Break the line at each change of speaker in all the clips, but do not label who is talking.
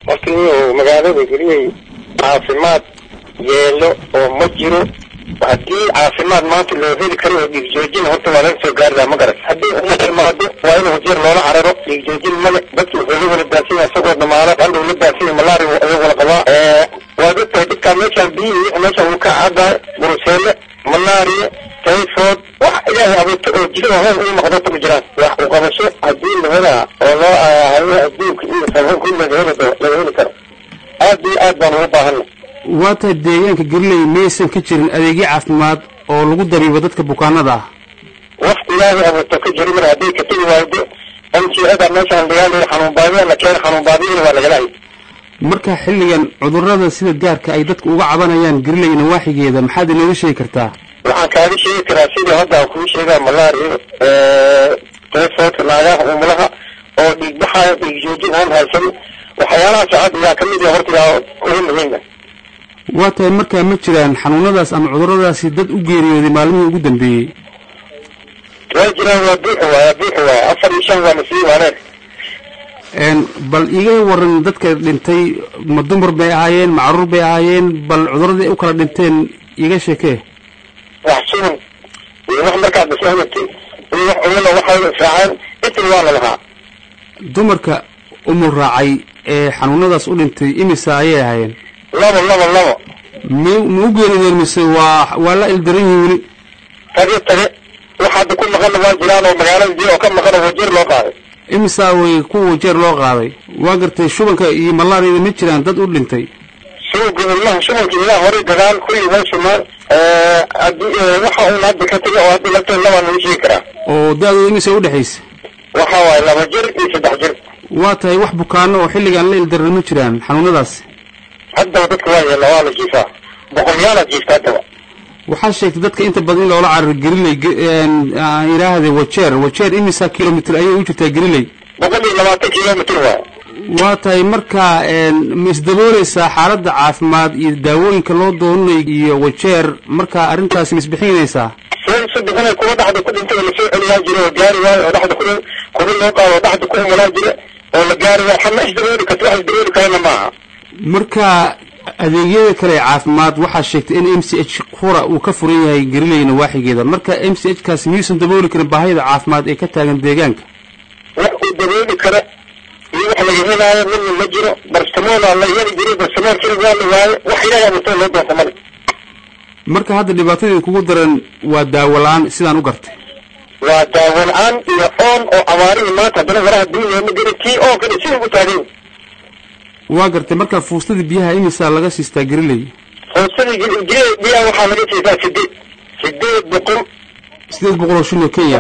horta nin magaalada geliyay caafimaad yeelo oo ma jiro haddii caafimaad maanta loo heli karo oo dhiig joojin horta waa laga soo gaaridaa ma garas haddii uma imaado waa inuu jeer loola cararo dhiig joojin male dadki wuxuu la wala daasanya isagoo dhamaano hadhow la daasanya malaria ayuu wala qabaa waa dadka dadkaa meeshaan biyihii meeshaan wuu ka caadaay buruseele malaria typhoid wax ilaahay abuurta oo jiro hoon uu noqdo ma jiraan wax u qabasho haddii la helaa oo loo hayo adduunka iyo sabon kulli laga heli laga heli karo aad iyo aad baan ugu baahana
waa tahay deegaanka gariley maysan ka jirin adeegyo caafimaad oo lagu dabiibo dadka bukaanada ah
wax ilaahay abuurta ka jiri mar hadday ka tegi waaydo mjada meeshaan lagaa xanuun baadiya la keena xanuun baadiyana waa lagala hay
marka xilligan cudurrada sida gaarka ay dadku uga cabanayaan gariley nawaaxigeeda maxaad inooga sheegi kartaa
waxaan kaaga sheegi karaa sidii hadda aan kuu sheegaa malaria typhoidka naagaha umulaha oo dhiig baxaayo dhiig joojin aan haysanin waxyaalahaas hadda yaa kamid ah horta yaa ugu muhiima
waa tahay markaa ma jiraan xanuunadaas ama cudurradaasi dad u geeriyooday maalmihii ugu dambeeyey
waa jiraan waa buuxi waay waa buuxi waay afar iyo shan waa nasii waaneen
bal iga waran dadka dhintay ma dumar bay ahaayeen ma caruur bay ahaayeen bal cudurradii ay u kala dhinteen iga sheekee
wax sugan iyo wax markaad maslahamatay iyo wax umula waxay israaceen intii waa la lahaa
dumarka umul raacay ee xanuunadaas u dhintay imisa ayay ahaayeen
labo labo labo
mi ma u geerideen mise waa waa la ildaran yihin weli
tage tage wax hadda ku maqana waa jiraan oo magaalada biyo oo ka maqana wajeer loo qaaday
imisaa way kuwa jeer loo qaaday waa gartay shubanka iyo malaariyada ma jiraan dad u dhintay
shubanka ilmaha shubanka ilmaha horay dagaal kulli way sumaan haddii waxa uun hadda ka taga oo hadda lafteed labaa lagu sheegi karaa
oo da-dooda imisa udhexaysa
waxa waaye laba jir iyo saddex jir
waa tahay wax bukaano oo xilligan la ildaran ma jiraan xanuunadaas
haddaba dadka waa yeela waa la jiifaa boqolyaala jiifta haddaba
waxaa sheegtay dadka inta badan in loola cararo gariley idhaahde wajeer wajeer imisa kilomitr ayay u jirtaa gariley
boqol iyo labaatan kilomitr waay
waa tahay markaa ma isdabooleysaa xaaladda caafimaad iyo daawooyinka loo doonanayo iyo wajeer markaa arrintaasi ma isbixinaysaa
soo bixinay kuwa dhaxda ku dhintay oo lasoo celiyaa jira oo gaari waayo oo dhaxda ku kuba loo qaado oo dhaxda ku umulaa jira oo la gaari waayo xama isdabooli karta wax isdabooli karana maaha
marka adeegyada kale ee caafimaad waxaa sheegtay in m c h qura uu ka furan yahay gariley nawaaxigeeda marka m c h kaasi miyuusan dabooli karin baahida caafimaad ee ka taagan deegaanka
wax uu dabooli kara iyo wax laga helaayo midna ma jiro barsamoona la heli jiray barsamoon keli waa la waayo wax ilaahay abuurtay loo doonta male
marka hadda dhibaatadii kugu daran waa daawo la-aan sidaan u gartay
waa daawo la-aan iyo oon oo abaarihii maanta haddana waraha duuniya ma geli tii oo kale sidii u taagan
waa gartay marka fuustadii biyaha imisaa laga siistaa gariley
fuustadii biyaha waxaa laga siisaa sideed sideed boqol
sideed boqol oo shil oo kenya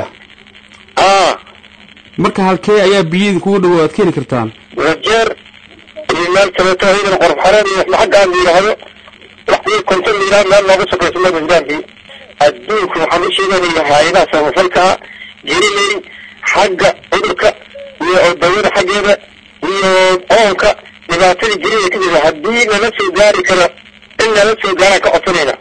aa
marka halkee ayaa biyadii kugu dhawow aad ka heli kartaan
wajeer iyo meel kaleeto ayadana qorf xareen iyo xagga aan la yidhaahdo wax iyo konton la yidhahdo meel looga sokayso ma bindaankii adduunku waxaan u sheeganaya hay-adaha samafalkaa geriley xagga cudurka iyo dawada xaggeeda iyo oonka dhibaatadii gelida ka jira haddii nala soo gaari karo in nala soo gaaraan ka codsanayna